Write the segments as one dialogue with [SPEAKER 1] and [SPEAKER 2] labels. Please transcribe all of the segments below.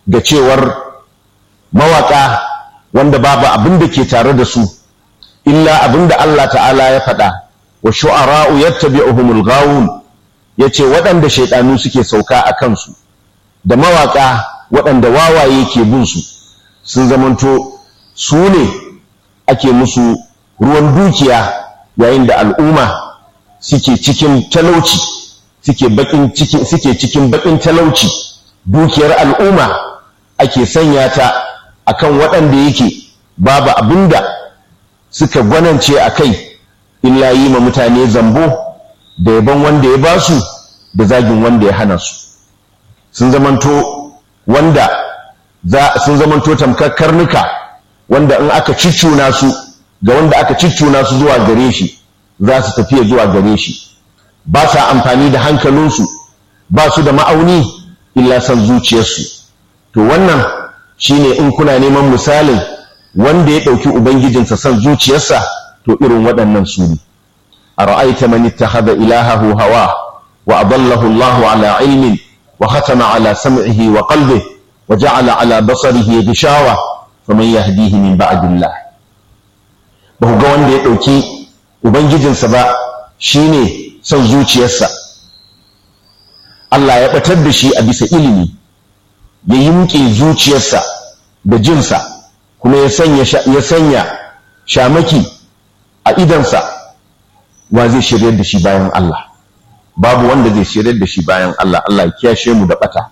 [SPEAKER 1] ga cewar mawaka wanda babu abin da ke tare da su illa abin da Allah ta'ala ya faɗa wa shu'ara'u yattabi'uhumul ghawun yace waɗanda shaidanu suke sauka a kansu da mawaka waɗanda wawaye ke bin su sun zamanto su ne ake musu ruwan dukiya yayin da al'umma suke cikin talauci suke bakin cikin suke cikin bakin talauci dukiyar al'umma ake sanya ta akan waɗanda yake babu abinda suka gwanance a kai illa yi ma mutane zambo da yaban wanda ya basu da zagin wanda ya hana su sun zamanto wanda sun zamanto tamkar karnuka wanda in aka ciccuna su ga wanda aka ciccuna su zuwa gare shi za su tafiya zuwa gare shi ba sa amfani da hankalinsu ba su da ma'auni illa san zuciyarsu to wannan shine in kuna neman misalin wanda ya ɗauki ubangijinsa san zuciyarsa to irin waɗannan su ne a ra'aita man ittakhadha ilahahu hawa wa adallahu Allahu ala ilmin wa khatama ala sam'ihi wa qalbihi wa ja'ala ala basarihi ghishawa faman yahdihi min ba'dillah ba ga wanda ya ɗauki ubangijinsa ba shine son zuciyarsa Allah ya ɓatar da shi a bisa ilimi ya yimke zuciyarsa da jinsa kuma ya sanya ya sanya shamaki a idansa wa zai shiryar da shi bayan Allah babu wanda zai shiryar da shi bayan Allah Allah ya kiyashe mu da ɓata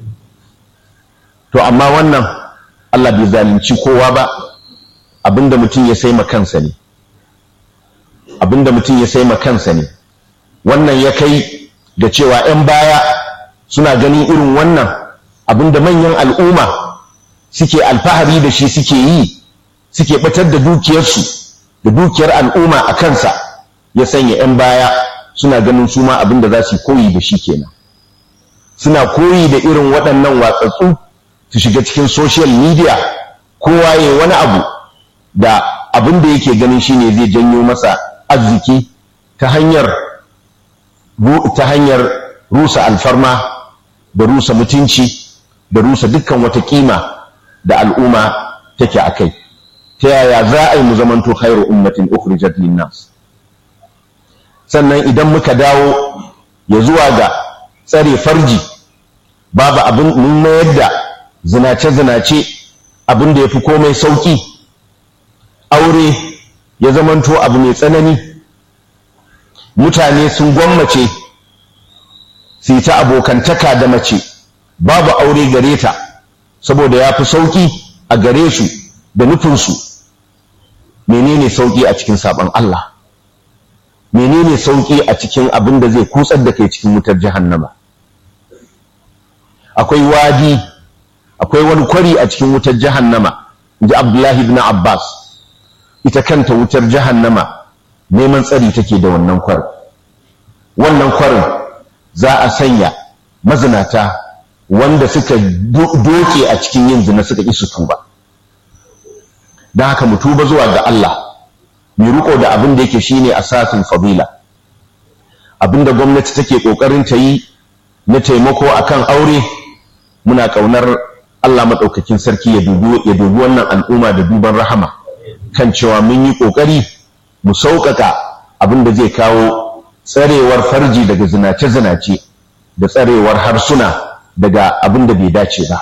[SPEAKER 1] to amma wannan Allah bai zalunci kowa ba abinda mutum ya sai kansa ne abinda mutum ya sai kansa ne wannan ya kai da cewa 'yan baya suna ganin irin wannan abinda manyan al'umma suke alfahari da shi suke yi suke batar da dukiyarsu da dukiyar al'umma a kansa ya sanya 'yan baya suna ganin su ma abinda za su koyi da shi kenan suna koyi da irin waɗannan watsatsu su shiga cikin social media kowa ya wani abu da abin da yake ganin shine zai janyo masa arziki ta hanyar ta hanyar rusa alfarma da rusa mutunci da rusa dukkan wata kima da al'umma take a kai ta yaya za a yi mu zamanto khairu ummatin ukhrijat linnas sannan idan muka dawo ya zuwa ga tsare farji babu abin mun mayar da zinace-zinace abin da ya fi komai sauki aure ya zamanto abu mai tsanani mutane sun gwammace su yi ta abokantaka da mace babu aure gare ta saboda ya fi sauƙi a gare su da nufinsu menene sauƙi a cikin saɓon Allah menene sauƙi a cikin abin da zai kutsar da kai cikin wutar jahannama akwai wadi akwai wani kwari a cikin wutar jahannama inji Abdullahi ibn Abbas ita kanta wutar jahannama neman tsari take da wannan kwarin wannan kwarin za a sanya mazinata wanda suka doke a cikin yin zina suka isu tuba don haka mu tuba zuwa ga Allah mai riko da abin da yake shine asasin fadila abin da gwamnati take kokarin ta yi na taimako akan aure muna kaunar Allah maɗaukakin sarki ya dubi wannan al'umma da duban rahama kan cewa mun yi ƙoƙari mu sauƙaƙa abin da zai kawo tsarewar farji daga zinace-zinace da tsarewar harsuna daga abin da bai dace ba.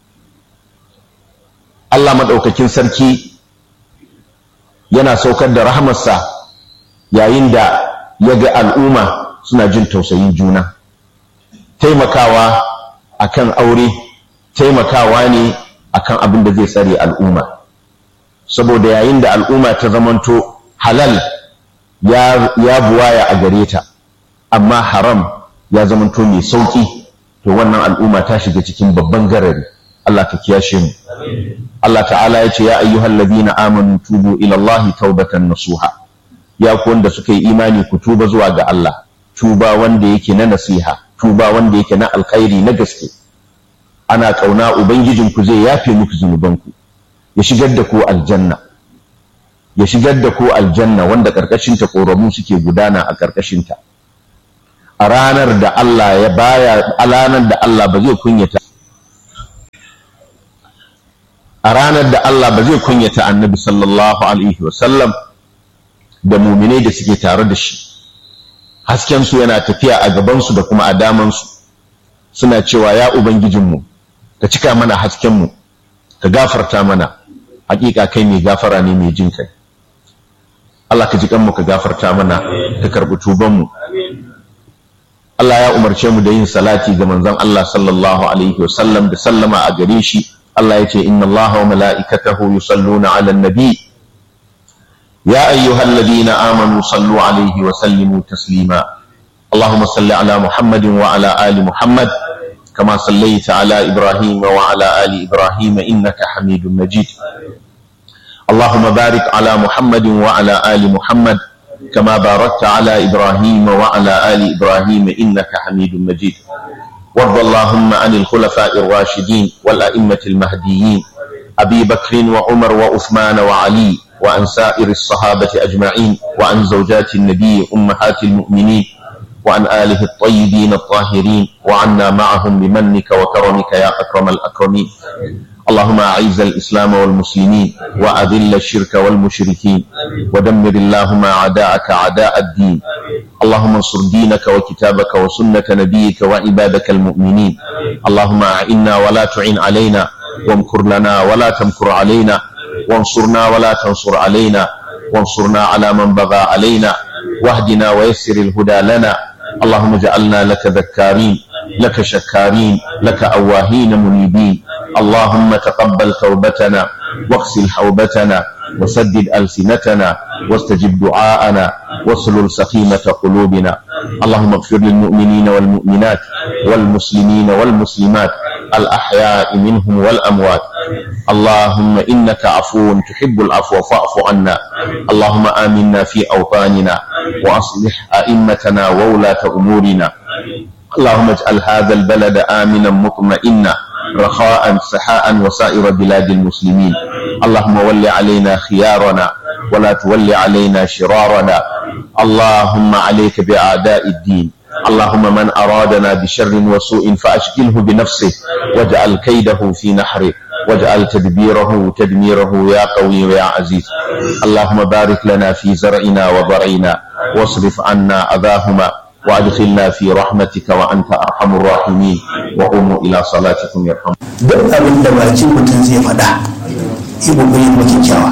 [SPEAKER 1] Allah maɗaukakin sarki yana saukar da rahamarsa yayin da ya ga al'umma suna jin tausayin juna. Taimakawa akan aure, taimakawa ne akan abin da zai tsare al'umma. saboda yayin da al'umma ta zamanto halal ya, ya buwaya a gare ta amma haram ya zamanto mai sauki to wannan al'umma ta shiga cikin babban garari Allah ka kiyashe mu Allah ta'ala ya ce ya ayyuhal ladina amanu tubu ila Allah taubatan nasuha ya ku wanda suka yi imani ku tuba zuwa ga Allah tuba wanda yake na nasiha tuba wanda yake na alkhairi na gaske ana kauna ubangijinku zai yafe muku zunubanku ya shigar da ku aljanna ya shigar da ku aljanna wanda karkashinta ƙoramu suke gudana a karkashinta a ranar da Allah ya baya a ranar da Allah ba zai kunyata a ranar da Allah ba zai kunyata annabi sallallahu alaihi wasallam da muminai da suke tare da shi haskensu yana tafiya a gabansu da kuma a damansu suna cewa ya ubangijinmu ka cika mana haskenmu ka gafarta mana hakika kai mai gafara ne mai jin kai Allah ka ji kanmu ka gafarta mana ka karbi tubanmu Allah ya umarce mu da yin salati ga manzon Allah sallallahu alaihi wasallam da sallama a gare shi Allah ya ce inna Allah wa mala'ikatahu yusalluna 'alan nabi ya ayyuhalladhina amanu sallu 'alaihi wa sallimu taslima اللهم صل على محمد وعلى آل محمد كما صليت على إبراهيم وعلى آل إبراهيم إنك حميد مجيد اللهم بارك على محمد وعلى آل محمد كما باركت على إبراهيم وعلى آل إبراهيم إنك حميد مجيد وارض اللهم عن الخلفاء الراشدين والأئمة المهديين أبي بكر وعمر وعثمان وعلي وعن سائر الصحابة أجمعين وعن زوجات النبي أمهات المؤمنين وعن آله الطيبين الطاهرين وعنا معهم بمنك وكرمك يا أكرم الأكرمين اللهم أعز الإسلام والمسلمين وأذل الشرك والمشركين ودمر اللهم أعداءك أعداء الدين اللهم انصر دينك وكتابك وسنة نبيك وعبادك المؤمنين اللهم أعنا ولا تعن علينا وامكر لنا ولا تمكر علينا وانصرنا ولا تنصر علينا وانصرنا على من بغى علينا واهدنا ويسر الهدى لنا اللهم اجعلنا لك ذكارين لك شكارين لك أواهين منيبين اللهم تقبل توبتنا واغسل حوبتنا وسدد ألسنتنا واستجب دعاءنا واسلل سخيمة قلوبنا اللهم اغفر للمؤمنين والمؤمنات والمسلمين والمسلمات الأحياء منهم والأموات اللهم إنك عفو تحب العفو فاعف عنا اللهم آمنا في أوطاننا وأصلح أئمتنا وولاة أمورنا اللهم اجعل هذا البلد آمنا مطمئنا رخاء سحاء وسائر بلاد المسلمين اللهم ول علينا خيارنا ولا تول علينا شرارنا اللهم عليك بأعداء الدين اللهم من أرادنا بشر وسوء فأشكله بنفسه واجعل كيده في نحره واجعل تدبيره تدميره يا قوي يا عزيز اللهم بارك لنا في زرعنا وضرعنا واصرف عنا أذاهما وادخلنا في رحمتك وأنت أرحم الراحمين وقوموا إلى صلاتكم يرحم
[SPEAKER 2] duk abin da bakin mutum zai faɗa yi kokari kuma kyakkyawa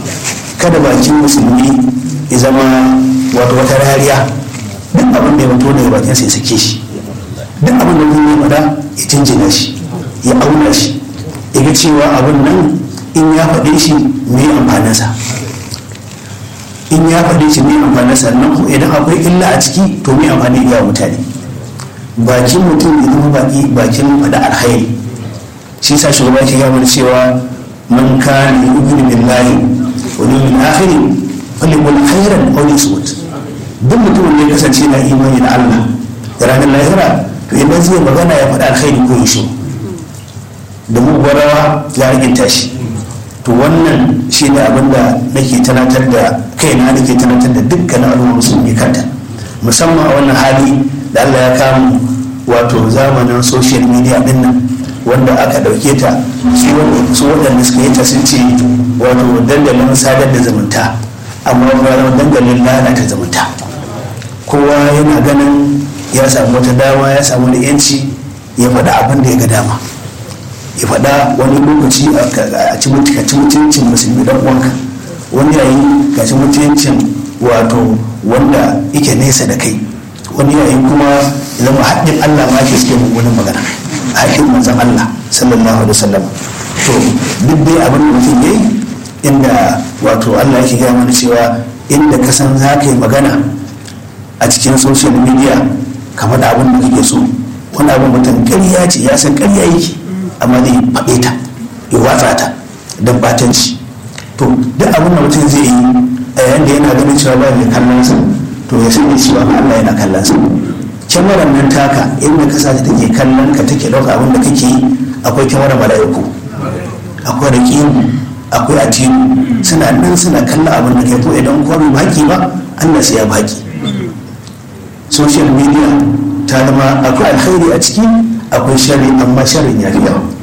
[SPEAKER 2] kada bakin musulmi ya zama wato wata rariya duk abin da ya fito daga bakin sai sake shi duk abin da mutum ya faɗa ya jinjina shi ya auna shi ya ga cewa abin nan in ya faɗe shi me amfaninsa in ya faɗe shi me amfaninsa nan kuma idan akwai illa a ciki to me amfani iya mutane bakin mutum ya zama baki bakin faɗa alkhairi shi sa shugaba ke gama da cewa man kana yu'minu billahi wal yawmil akhir falyaqul khairan aw liyasmut duk mutumin da ya kasance na imani da Allah da ranar lahira to idan zai magana ya faɗa alkhairi ko ya shiru da mugwarawa ya riginta shi to wannan shi ne abin da nake tunatar da kaina nake tunatar da dukkanin al'ummar musulmi kanta musamman a wannan hali da Allah ya kamu wato zamanin social media din nan wanda aka ɗauke ta su waɗanda suka yi ta sun ce wato dandalin sadar da zumunta amma kuma dandalin lalata zumunta kowa yana ganin ya samu wata dama ya samu da yanci ya faɗa abin da ya ga dama ya faɗa wani lokaci a ci mutuncin musulmi dan uwanka wani yayi ga ci mutuncin wato wanda yake nesa da kai wani yayi kuma zama haɗin Allah ma ke suke mummunan magana haƙin manzon Allah sallallahu alaihi wasallam to duk dai abin da mutum yayi inda wato Allah yake gaya mana cewa inda ka san za ka yi magana a cikin social media kamar da abin da kake so wani abin mutum ƙarya ce ya san ƙarya yake amma zai faɗe ta ya watsa ta don batanci to duk abin da mutum zai yi a yayin da yana ganin cewa ba mai kallon sa to ya sani cewa Allah yana kallon sa kyamarar nan taka inda ka sa ta take kallon ka take ɗauka abin da kake yi akwai kyamarar mala'iku akwai raƙiyu akwai atiyu suna nan suna kallon abin da kai ko idan kuma bai baki ba Allah sai ya baki social media ta zama akwai alkhairi a ciki akwai shari amma sharin ya fi yawa